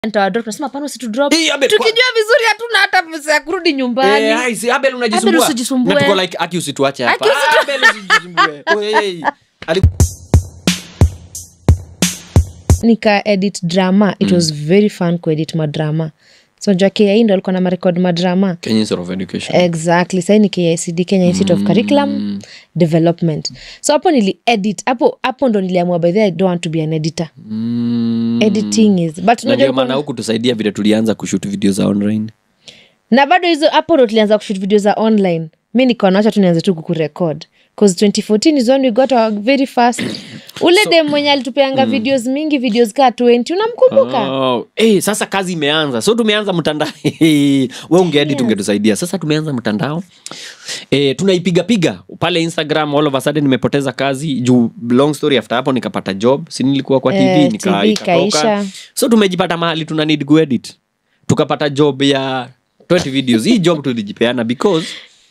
ntawadrop nasema hapana usitudrop Hey, Abel, kwa- tukijua vizuri hatuna hata pesa ya kurudi nyumbani Eh, hai, si- Abel Abel unajisumbua usijisumbue. Na tuko like aki usituache hapa Aki usitu- Ah, Abel usijisumbue Oh, hey, hey. Ali- nika edit drama it was very fun kuedit madrama so najua kai ndo alikuwa na marekod madrama Kenya Institute of Education exactly sahii ni kicd kenya institute of curriculum development so hapo nili edit hapo hapo ndo niliamua by the way, i don't want to be an editor Mm. editing is but na unajua ndio kuna- maana huku tusaidia vile tulianza kushut video za online na bado hizo hapo ndo tulianza kushut video za online mi nikaonacha tu nianze tu kukurekod bcause 2014 is when we got our very fast ule dem mwenye alitupeanga videos mingi videos kaa 20 unamkumbuka Oh, eh, sasa kazi imeanza so tumeanza mtandao we ungeedi tungetusaidia sasa tumeanza mtandao eh, tunaipigapiga pale instagram all of a sudden nimepoteza kazi juu long story after hapo nikapata job si nilikuwa kwa tv Eh, nika, TV ikatoka. ikaisha. so tumejipata mahali tuna need kuedit tukapata job ya 20 videos hii job tulijipeana because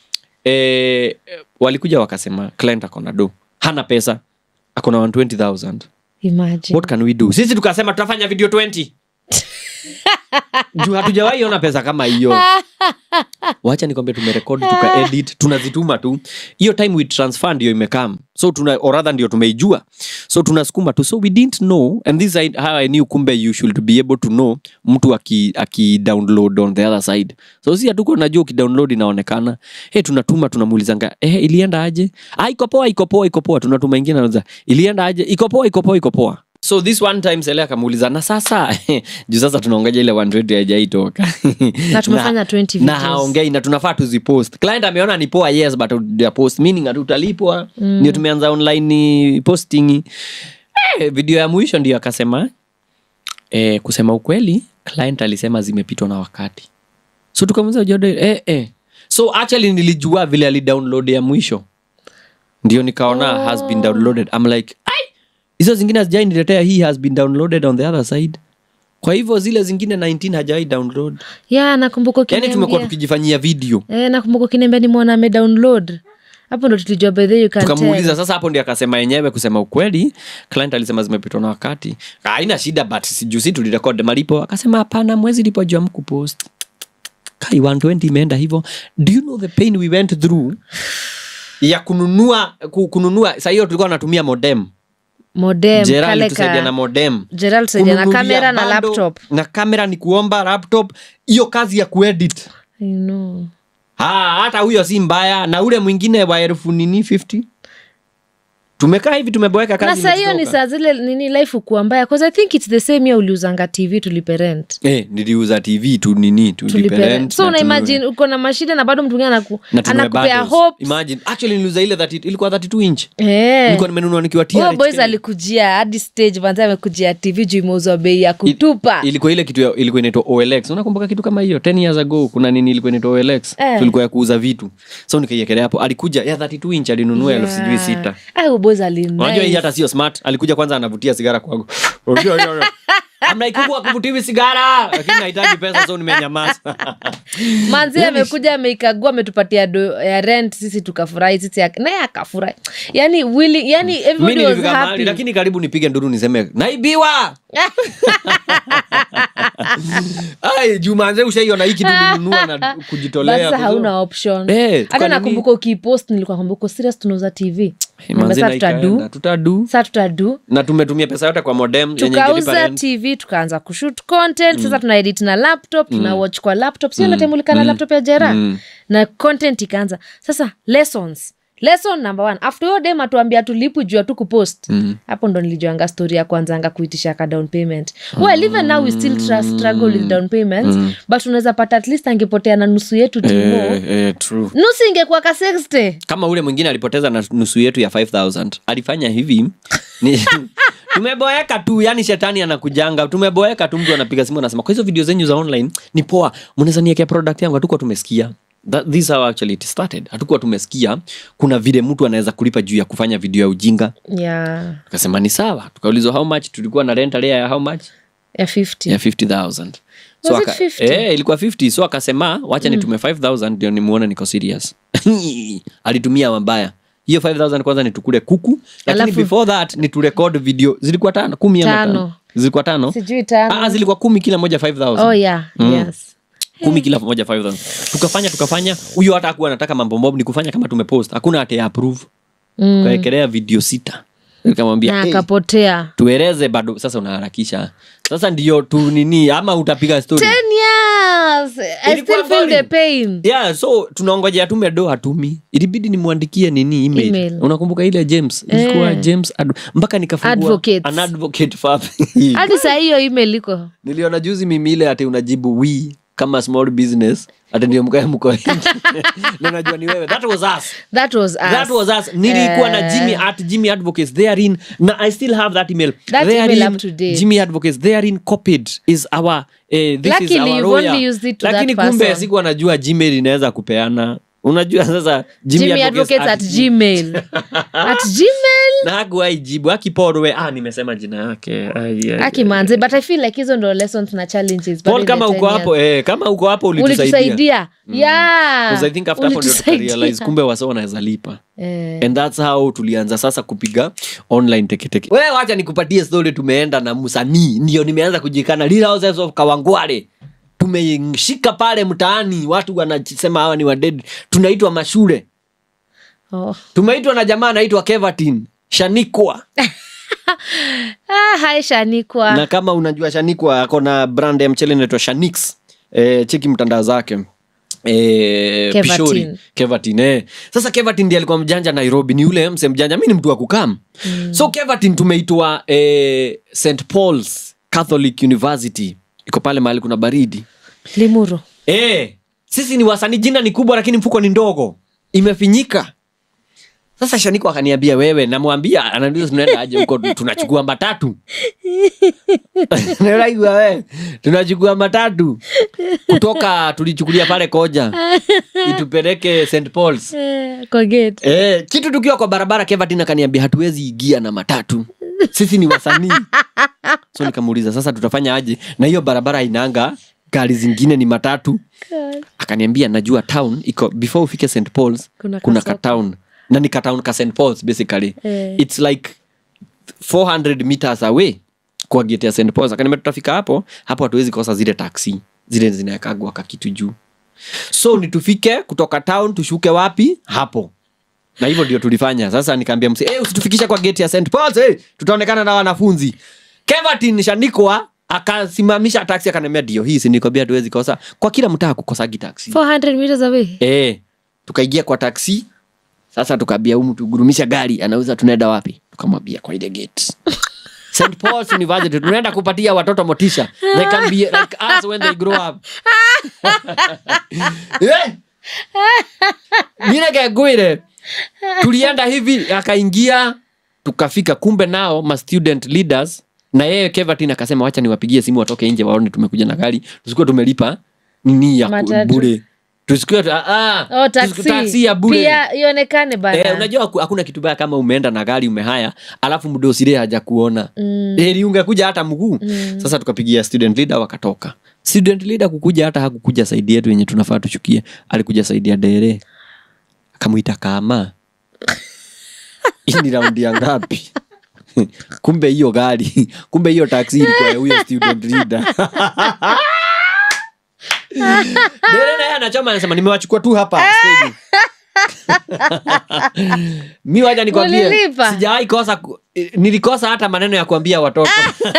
eh, walikuja wakasema client akona do hana pesa akona 120000 imagine what can we do sisi tukasema tutafanya video 20 juu hatujawahi ona pesa kama hiyo wacha nikwambia tumerekodi tukaedit tunazituma tu hiyo time we transfer ndio imekam so tuna or rather ndio tumeijua so tunasukuma tu so we didn't know and this is how i knew kumbe you should be able to know mtu aki, aki download on the other side so si hatuko najua ukidownload inaonekana hey, tunatuma tunamuulizanga eh, ilienda aje ah, iko poa iko poa iko poa tunatuma ingine anauliza ilienda aje iko poa iko poa iko poa so this one time sele akamuuliza na sasa juu sasa tunaongeja ile 120 haijaitoka Na tumefanya 20 na videos. haongei na tunafaa tuzipost client ameona ni poa yes but hatujapost meaning hatutalipwa ndio tumeanza online posting eh, video ya mwisho ndio akasema eh, kusema ukweli client alisema zimepitwa na wakati so tukamuza jode eh, eh. so actually nilijua vile alidownload ya mwisho ndio nikaona oh. has been downloaded I'm like ai hizo zingine hazijainiletea hii has been downloaded on the other side kwa hivyo zile zingine 19 hajawai download ya nakumbuka yani tumekuwa ukiniambia tukijifanyia video eh, nakumbuka ukiniambia nimeona amedownload hapo ndo tulijua by the way you can tukamuuliza tell. sasa hapo ndio akasema yenyewe kusema ukweli client alisema zimepitwa na wakati haina shida but sijuu si tulirekod malipo akasema hapana mwezi lipo juu amkupost kai 120 imeenda hivyo do you know the pain we went through ya kununua ku- kununua saa hiyo tulikuwa natumia modem modem Gerald kale tusaidia na ka modem Gerald tusaidia na Kununulia kamera na bando, laptop na kamera ni kuomba laptop hiyo kazi ya kuedit I know. Ha, hata huyo si mbaya na ule mwingine wa elfu nini 50 tumekaa hivi tumeboeka na kazi saa hiyo ni imetoka. saa zile nini life ukuwa mbaya bcause i think its the same year uliuzanga tv tulipe rent eh, niliuza tv tu nini tulipe tulipe rent rent so na una tununue- imagine uko na mashida na bado mtu mwingine anaku, na tununue anakupea bundles. hopes Imagine, actually niliuza ile 30 ilikuwa 32 inch Eh. nilikuwa nimenunua nikiwa Huyo TRH boys Kenya. alikujia hadi stage manzi amekujia tv juu imeuzwa bei ya kutupa ilikuwa ile kitu ya- ilikuwa inaitwa olx unakumbuka kitu kama hiyo 10 years ago kuna nini ilikuwa inaitwa olx Eh. tulikuwa ya kuuza vitu so nikaiekelea hapo alikuja ya 32 inch alinunua elfu sijui sita Ah, huyo boys ali unajua hii nice. hata sio smart alikuja kwanza anavutia sigara kwangu amnaikumbuka kuvutiwi sigara lakini nahitaji pesa so nimenyamaza manzi amekuja ameikagua ametupatia do ya rent sisi tukafurahi sisi ak- naye akafurahi yani willing yani mi everybody was nilifika mahali happy lakini karibu nipige nduru niseme naibiwa ai jumanze ushaiona hii kitu nilinunua na kujitolea basa kwa hauna sababu- option Eh, hata tukanini- nakumbuka ukipost nilikuwa kwamba uko serious tunauza tv Eh, manze sa na ikaenda, tutadu tutadu sa tutadu na tumetumia pesa yote kwa modem yenye ingelipa tukauza rent. tv tukaanza kushut content sasa tuna edit na laptop tuna watch kwa laptop sio natemulika na laptop ya jera na content ikaanza sasa lessons lesson number one after hiyo dem atuambia tulipu juu tu kupost hapo ndo nilijuanga story ya kwanzanga kuitisha ka down payment well even now we still tr- struggle with down payments but unaweza pata at least angepotea na nusu yetu timo Eh, eh, true. nusu ingekuwa ka 60 kama ule mwingine alipoteza na nusu yetu ya 5000 alifanya hivi ni tumeboeka tu yani shetani anakujanga tumeboeka tu mtu anapiga simu anasema kwa hizo video zenyu za online ni poa mnaweza niekea product yangu hatukuwa tumesikia That, this how actually it started hatukuwa tumesikia kuna vile mtu anaweza kulipa juu ya kufanya video ya ujinga yeah tukasema ni sawa tukaulizwa how much tulikuwa na rent area ya how much ya 50 ya 50000 Was it aka- 50? eh, ilikuwa 50 so akasema wacha nitume 5000 ndio nimuone niko serious alitumia mabaya hiyo 5000 kwanza nitukule kuku lakini Alafu- before that niturekod video zilikuwa tano kumi ama Tano. tano zilikuwa tano sijui tano ah, zilikuwa kumi kila moja 5000 oh yeah yes kumi kila moja 5000 tukafanya tukafanya huyo hata akuwa anataka mambo mob ni kufanya kama tumepost hakuna ate approve Mm. tukaekelea video sita nikamwambia na hey, akapotea tueleze bado sasa unaharakisha sasa ndio tu nini ama utapiga story 10 years i Ilikuwa still feel the boring. pain yeah so tunaongojea tume do hatumi ilibidi nimwandikie nini email, Email. unakumbuka ile james ilikuwa james ad- mpaka nikafungua Advocates. an advocate fab hadi saa hiyo email iko niliona juzi mimi ile ati unajibu we kama small business ati ndio mkae mko nje. na najua ni wewe that was us that was us. that was us nilikuwa na Eh. jimmy at jimmy advocates therein na i still have that email That Therein, email up to date. jimmy advocates therein copied is our eh, this is Luckily, our you've lawyer. only used it to lakini that kumbe person. sikuwa najua gmail inaweza kupeana unajua sasa jimmy, Jimmy advocates advocates at at gmail at gmail na hakuwaijibu akiporwe ah nimesema jina yake Ai, ai, akimanze but i feel like hizo ndo lessons na challenges bado Paul, in kama the uko 10 hapo years. eh, kama uko hapo ulitusaidia ulitusaidia yeah 'Cause I think after hapo ndio Ulitusaidia. tukarealize kumbe wase wanaweza lipa Eh, and thats how tulianza sasa kupiga online teketeke we wacha nikupatie story tumeenda na msanii ndio nimeanza kujikana Little Houses of kawangware tumeshika pale mtaani watu wanasema hawa ni waded tunaitwa mashule oh. tumeitwa na jamaa anaitwa kevatin shanikwa ah, hai shanikwa na kama unajua shanikwa ako na brand ya mchele inaitwa shanix e, cheki mtandao zake e, Kevatin. pishori kevatin eh. sasa kevatin ndi alikuwa mjanja nairobi ni yule mse mjanja mi ni mtu wa kukam mm. so kevatin tumeitwa e, st pauls catholic university iko pale mahali kuna baridi limuru e, sisi ni wasanii jina ni kubwa lakini mfuko ni ndogo imefinyika sasa shaniko akaniambia wewe namwambia ananiuliza tunaenda aje huko tunachukua matatu naigua we tunachukua matatu kutoka tulichukulia pale koja itupeleke st pauls eh, kwa gate Eh, kitu tukiwa kwa barabara kevatin akaniambia hatuwezi igia na matatu sisi ni wasanii so nikamuuliza sasa tutafanya aje na hiyo barabara inaanga gari zingine ni matatu akaniambia najua town iko before ufike st pauls Kuna kuna kasoko. katown na ni katown ka st pauls basically Eh. its like 400 meters away kwa gate ya st pauls akaniambia tutafika hapo hapo hatuwezi kosa zile taxi zile zinawekagwa kakitu juu so ni tufike kutoka town tushuke wapi hapo na hivyo ndio tulifanya sasa nikaambia msi hey, usitufikisha kwa gate ya st pauls hey, tutaonekana na wanafunzi kevatin shanikwa akasimamisha taksi akaniambia ndio hii sinikwambia tuwezi kosa kwa kila mtaa kukosagi taksi 400 meters away e, tukaingia kwa taksi sasa tukaambia humu tugurumisha gari anauza tunaenda wapi tukamwambia kwa ile gate St. Paul's University tunaenda kupatia watoto motisha they can be like us when they grow up Eh! minegegwire tulienda hivi akaingia tukafika kumbe nao ma student leaders na yeye kevatin akasema wacha niwapigie simu watoke nje waone tumekuja na gari tusikuwa tumelipa nini ya ku- Matatu. bure tusikuwa tu- ah, oh, tusiku- taxi. taxi ya bure pia ionekane bana Eh, unajua haku- hakuna kitu baya kama umeenda na gari umehaya alafu mdosire haja kuona mm. heri ungekuja hata mguu mm. sasa tukapigia student leader wakatoka student leader kukuja hata hakukuja saidi yetu yenye tunafaa tuchukie alikuja saidi ya dere akamwita kama hii ni raundi ya ngapi kumbe hiyo gari kumbe hiyo taksi ilikuwa ya huyo student leader dere naye anachoma anasema nimewachukua tu hapa stage." mi waja nikwambie Ulilipa? sijawahi kosa ku- eh, nilikosa hata maneno ya kuambia watoto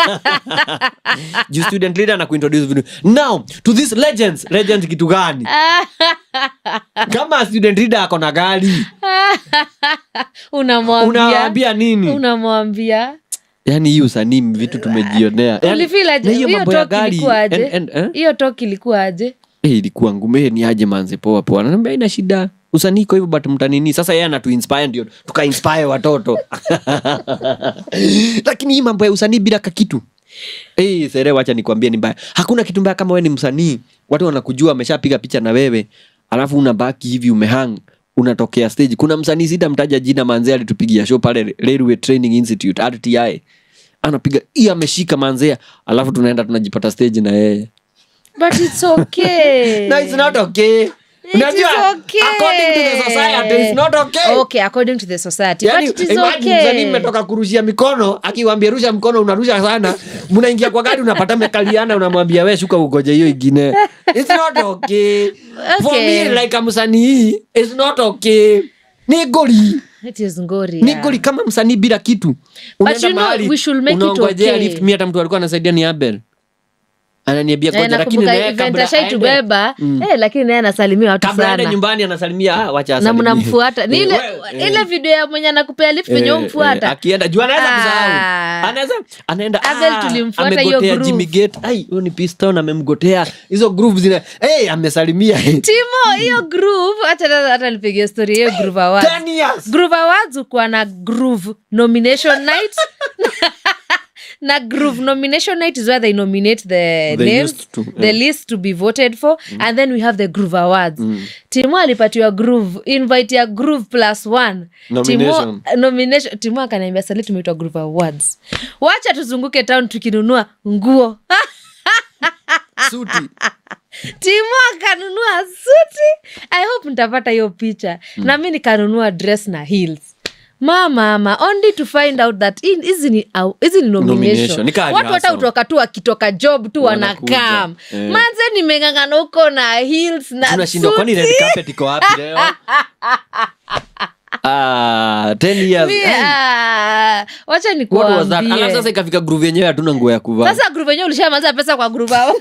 juu student leader na kuintroduce vitu now to this legends legends kitu gani kama student leader ako na gari unamwambia unawaambia nini unamwambia yani hii usanii vitu tumejionea Yaani, ulifeel aje? na hiyo hiyo mambo ya talk gari ilikuwa aje and- and- eh? hiyo talk ilikuwa aje Eh, ilikuwa ngume ni aje manze poa poa naambia ina shida usanii iko hivyo but mtanini sasa yeye anatuinspire ndio tukainspire watoto lakini hii mambo ya usanii bila kakitu hey, sere wacha nikwambie ni mbaya hakuna kitu mbaya kama we ni msanii watu wanakujua ameshapiga picha na wewe alafu unabaki hivi umehang unatokea stage kuna msanii sita mtaja jina manzee alitupigia show pale railway training institute rti anapiga hii ameshika manzea alafu tunaenda tunajipata stage na yeye but it's okay no, it's not okay It Unajua, is okay. according to the society, it's not okay. okay according to the society Yani, but it is imagine msanii okay mmetoka kurushia mikono akiwambia rusha mkono unarusha sana mnaingia kwa gari unapata mekaliana unamwambia we shuka ugoje hiyo ingine It's not okay. For Okay. me, like a msanii it's not okay ni goli it is ngori ni yeah. goli kama msanii bila kitu Unaenda you know, mahali, we should make it unaongojea okay. lift. mi hata mtu alikuwa anasaidia ni abel ananiambia Eh, koja lakini nakumbuka naye event kabla aende- ashaitubeba eh, lakini naye anasalimia watu kabla aende sana nyumbani anasalimia ah, wacha na asalimie. mnamfuata ni Eh, ile we- ile video ya mwenye anakupea lift venye Eh, umfuata eh, akienda juu anaweza Ah. kusahau anaweza anaenda Abel ah, tulimfuata hiyo amegotea groove. Jimmy Gate ai huyo ni piston amemgotea hizo groove zina hey, amesalimia timo hiyo groove hata hata nipigie story hiyo groove awards 10 years groove awards ukuwa na groove nomination night na groove nomination night is where they nominate the They names used to, the list to be voted for and then we have the groove awards timo alipatiwa groove invite ya groove plus one Nomination. timo, nomination timo akaniambia sali tumeitwa groove awards wacha tuzunguke town tukinunua nguo suti timo akanunua suti i hope nitapata hiyo picha na mi nikanunua dress na heels mamama only to find out that in- hizi ni au- hizi ni Nomination. nomination Ni kali watu hata hustle. utoka tu wakitoka job tu Wanakuja. wanakam Eh. manze nimengangana huko na heels na tunashindwa kwani red suti. carpet iko wapi leo ah 10 years Mi, Eh, ah, wacha what was that alafu sasa nikuambie ikafika groove yenyewe hatuna nguo ya kuvaa sasa grup enyewe ulishamaliza pesa kwa grup ao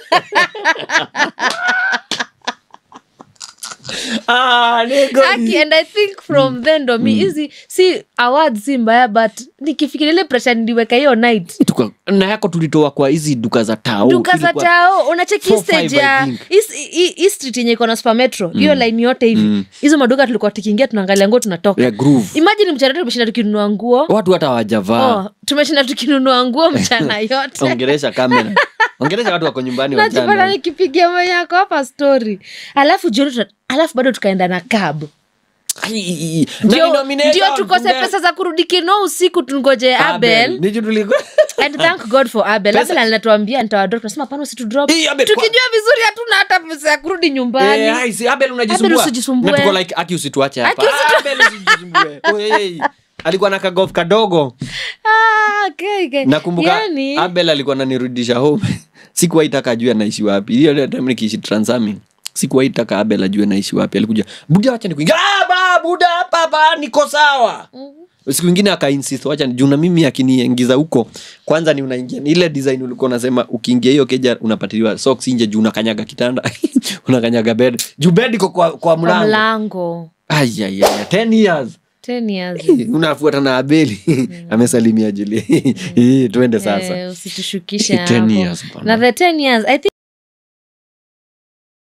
ah ni goli. Aki, and i think from then ndo mi hizi si awards si mbaya but nikifikiria ile pressure niliweka hiyo night Tuka- na yako tulitoa kwa hizi duka za tao duka za Ilikuwa- tao unacheki four, stage five, I ya think. hii- hii hii street yenye iko na supermetro hiyo line yote hivi hizo maduka tulikuwa tukiingia tunaangalia nguo tunatoka ya groove imagine mchana tu tumeshinda tukinunua nguo watu hata hawajavaa oh, tumeshinda tukinunua nguo mchana yote ongeresha kamera ongeresha watu wako nyumbani najipata wachana nikipigia mwenye ako hapa story alafu jioni tuna- alafu bado tukaenda na cab Ai, ai, ai. Na ndio ni nomination, ndio tukose kumbe- pesa za kurudi kino usiku tungoje abel Ni juu tulikuwa- and thank god for abel Pesa- abel alinatuambia nitawadrop nasema pana usitudrop Hii, Abel, kwa- tukijua vizuri hatuna hata pesa ya kurudi nyumbani Eh, ai, si Abel unajisumbua. Abel usijisumbue. Na tuko like, aki usituache hapa. Aki usitu- Ah, Abel usijisumbue. Oh, hey, hey. alikuwa na kagof kadogo ah, okay, okay. nakumbuka yani, abel alikuwa nanirudisha home sikuwaitaka ajue anaishi wapi hiyo time nikiishi transami sikuwaitaka abel ajue anaishi wapi alikuja buda wacha nikuingia ah, ba, buda hapa ba niko sawa siku ingine akainsist wacha ni- juu na mimi akiniingiza huko kwanza ni unaingia ni ile design ulikuwa unasema ukiingia hiyo keja unapatiliwa socks nje juu unakanyaga kitanda unakanyaga bed juu bed iko kwa, kwa kwa mlango mlango ayayaya 10 years 10 years unafuata na abeli amesalimia julia Eh, twende sasa Eh, usitushukishe 10 hapo. years bana. na the 10 years i think